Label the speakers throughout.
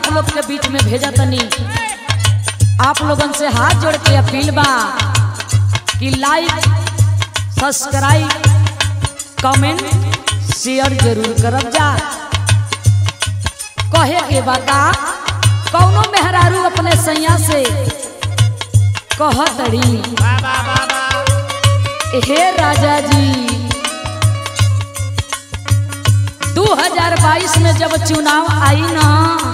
Speaker 1: आप लोग के बीच में भेजा तनी आप लोगन से हाथ जोड़ के अपील बा कि लाइक सब्सक्राइब कमेंट शेयर जरूर करब जा कहे के बता कौनो मेहरारू अपने सैया से कहतड़ी हे राजा जी 2022 में जब चुनाव आई ना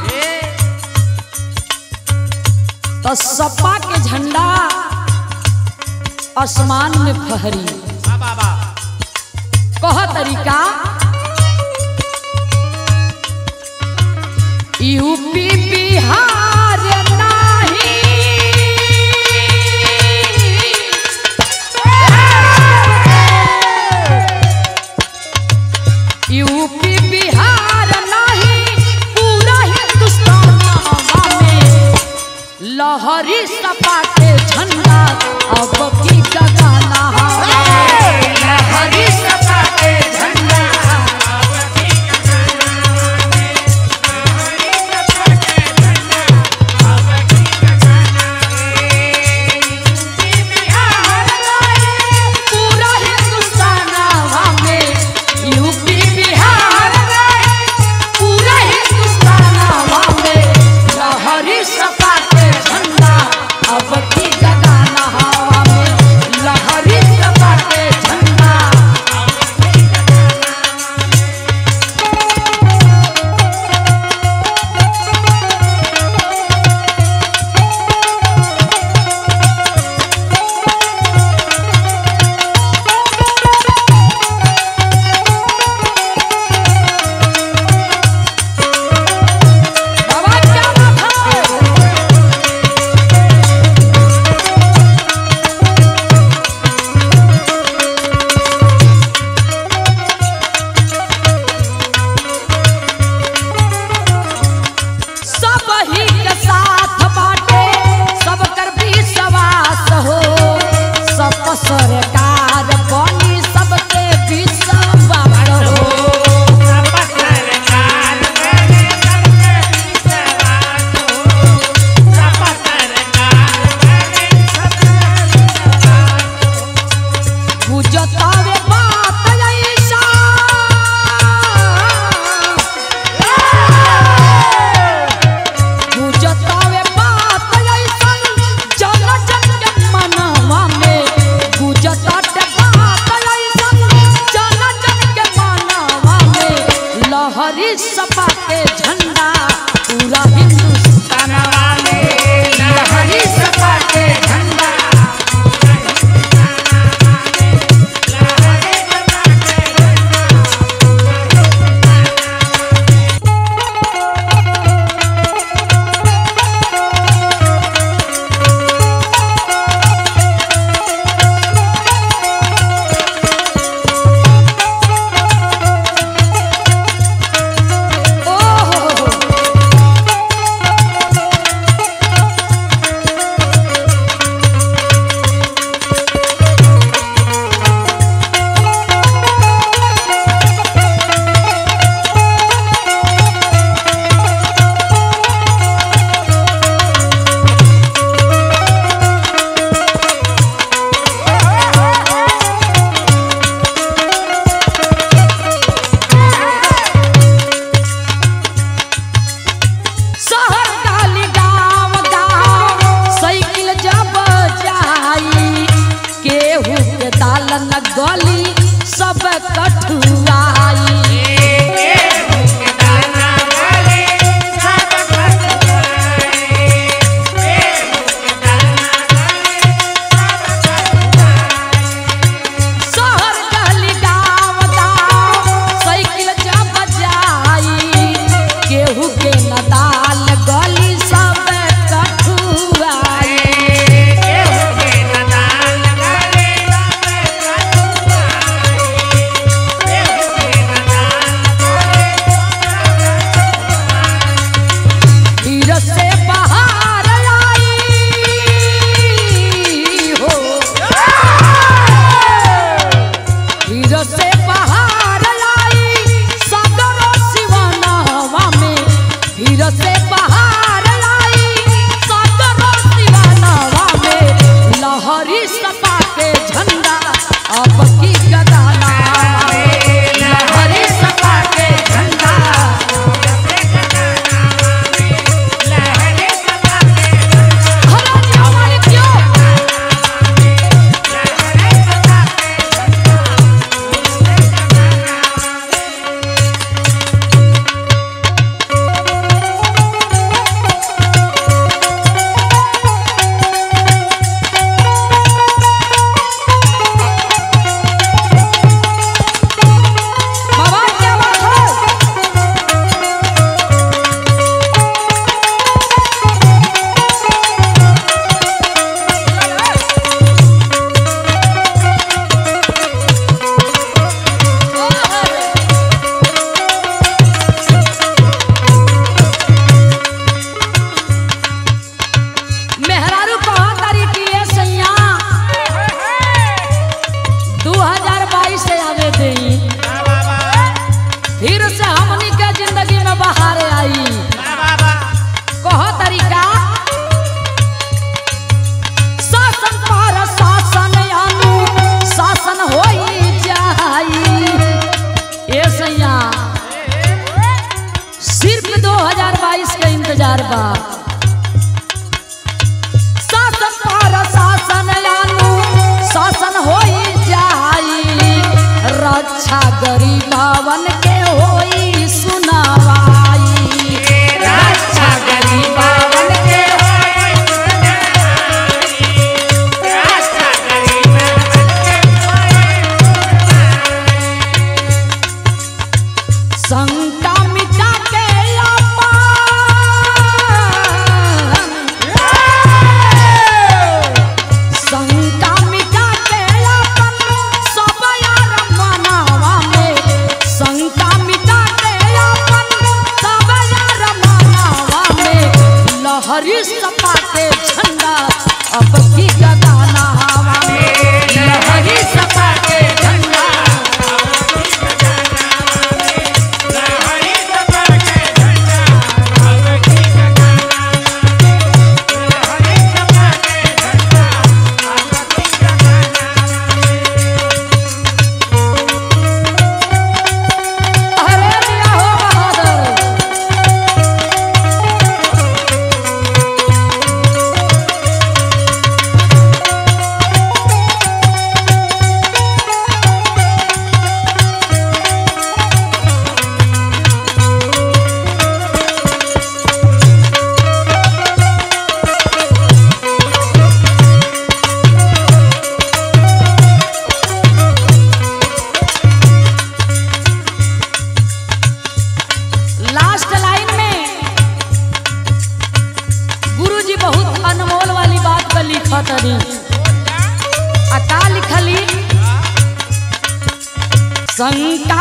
Speaker 1: तो सपा के झंडा आसमान में फहरी कह तरीका यूपी बिहार नाही यूपी बिहार नाही पूरा हिंदुस्तान में लहरी सपा के झंडा अब की गगना लहरी सपा के झंडा पूरा हिंदुस्तान में यूपी बिहार पूरा हिंदुस्तान में लहरी सपा के झंडा अब की गगना हवा में लहरी सपा के झंडा बाबा क्या बात है सब ही के साथ बाटे सब कर विश्वास हो सब सरकार बनी सबके विश्वास हो गुजतावे बात ऐसा गुजतावे बात ऐसा जन जन के मनवा में गुजताटे बात ऐसा जन जन के मनवा में लहरी सपा के झंडा पूरा हिंदुस्तान में लहरी सपा के झंडा ओ फिर से बहार आई सदरो सिवानवा में लहरी सपा के झंडा अब की गदाना लहरी सपा के झंडा हरा हमारे क्यों बाबा क्या बात है मेहरारू कहा तारी कि ये सैया 2022 से आवे देई फिर से हमनी के जिंदगी में बहार आई कह तरीका शासन पर शासन अनु शासन होई जाई ए सैया सिर्फ 2022 के इंतजार बा शासन पर शासन अनु शासन होई जाई रक्षा गरीबावन के होई सुनावाई रक्षा गरीबावन के शंका मिटा के अपन शंका मिटा के अपन सब यार मनावा में शंका मिटा के अपन सब यार मनावा में लहरी सपा के झंडा अब की गदाना हवा में लहरी सपा के झंडा अरे दिया हो बहादुर लास्ट लाइन में गुरुजी बहुत अनमोल वाली बात पर लिखत रही आ का लिखली शंका